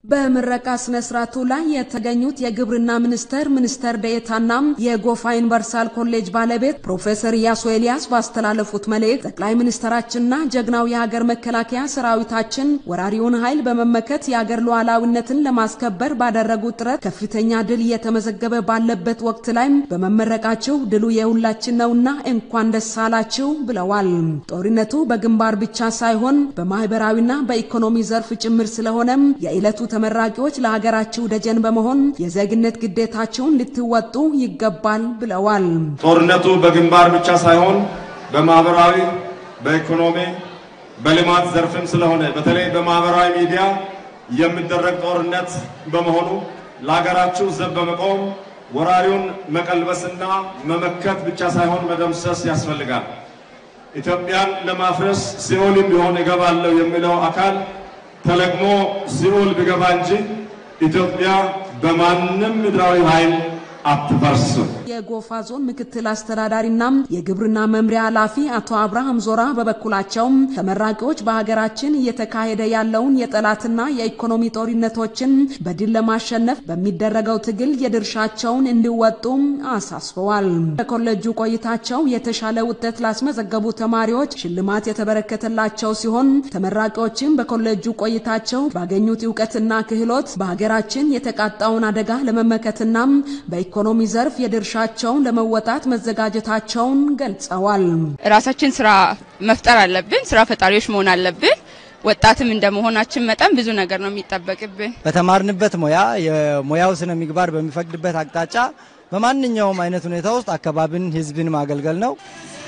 በምረቃ ስነ ስርዓቱ ላይ የተገኙት የግብርና ሚኒስቴር ሚኒስትር ዴኤታና የጎፋ ዩኒቨርሳል ኮሌጅ ባለቤት ፕሮፌሰር ኢያሱ ኤልያስ ባስተላለፉት መልእክት ጠቅላይ ሚኒስትራችንና ጀግናው የሀገር መከላከያ ሰራዊታችን ወራሪውን ኃይል በመመከት የሀገር ሉዓላዊነትን ለማስከበር ባደረጉት ጥረት ከፍተኛ ድል እየተመዘገበ ባለበት ወቅት ላይ በመመረቃችሁ ድሉ የሁላችን ነውና እንኳን ደስ አላችሁ ብለዋል። ጦርነቱ በግንባር ብቻ ሳይሆን በማህበራዊና በኢኮኖሚ ዘርፍ ጭምር ስለሆነም የዕለቱ ተመራቂዎች ለሀገራችሁ ደጀን በመሆን የዜግነት ግዴታቸውን ልትወጡ ይገባል ብለዋል። ጦርነቱ በግንባር ብቻ ሳይሆን በማህበራዊ፣ በኢኮኖሚ፣ በልማት ዘርፍም ስለሆነ በተለይ በማህበራዊ ሚዲያ የሚደረግ ጦርነት በመሆኑ ለሀገራችሁ ዘብ በመቆም ወራሪውን መቀልበስና መመከት ብቻ ሳይሆን መደምሰስ ያስፈልጋል። ኢትዮጵያን ለማፍረስ ሲኦልም ቢሆን እገባለሁ የሚለው አካል ተለቅሞ ሲኦል ቢገባ እንጂ ኢትዮጵያ በማንም ምድራዊ ኃይል አትፈርስም። የጎፋ ዞን ምክትል አስተዳዳሪና የግብርና መምሪያ ኃላፊ አቶ አብርሃም ዞራ በበኩላቸው ተመራቂዎች በሀገራችን እየተካሄደ ያለውን የጠላትና የኢኮኖሚ ጦርነቶችን በድል ለማሸነፍ በሚደረገው ትግል የድርሻቸውን እንዲወጡ አሳስበዋል። በኮሌጁ ቆይታቸው የተሻለ ውጤት ላስመዘገቡ ተማሪዎች ሽልማት የተበረከተላቸው ሲሆን ተመራቂዎችም በኮሌጁ ቆይታቸው ባገኙት እውቀትና ክህሎት በሀገራችን የተቃጣውን አደጋ ለመመከትና በኢኮኖሚ ዘርፍ የድርሻቸውን ለመወጣት መዘጋጀታቸውን ገልጸዋል። ራሳችን ስራ መፍጠር አለብን። ስራ ፈጣሪዎች መሆን አለብን። ወጣትም እንደመሆናችን መጠን ብዙ ነገር ነው የሚጠበቅብን። በተማርንበት ሙያ የሙያው ስነ ምግባር በሚፈቅድበት አቅጣጫ በማንኛውም አይነት ሁኔታ ውስጥ አካባቢን፣ ህዝብን ማገልገል ነው።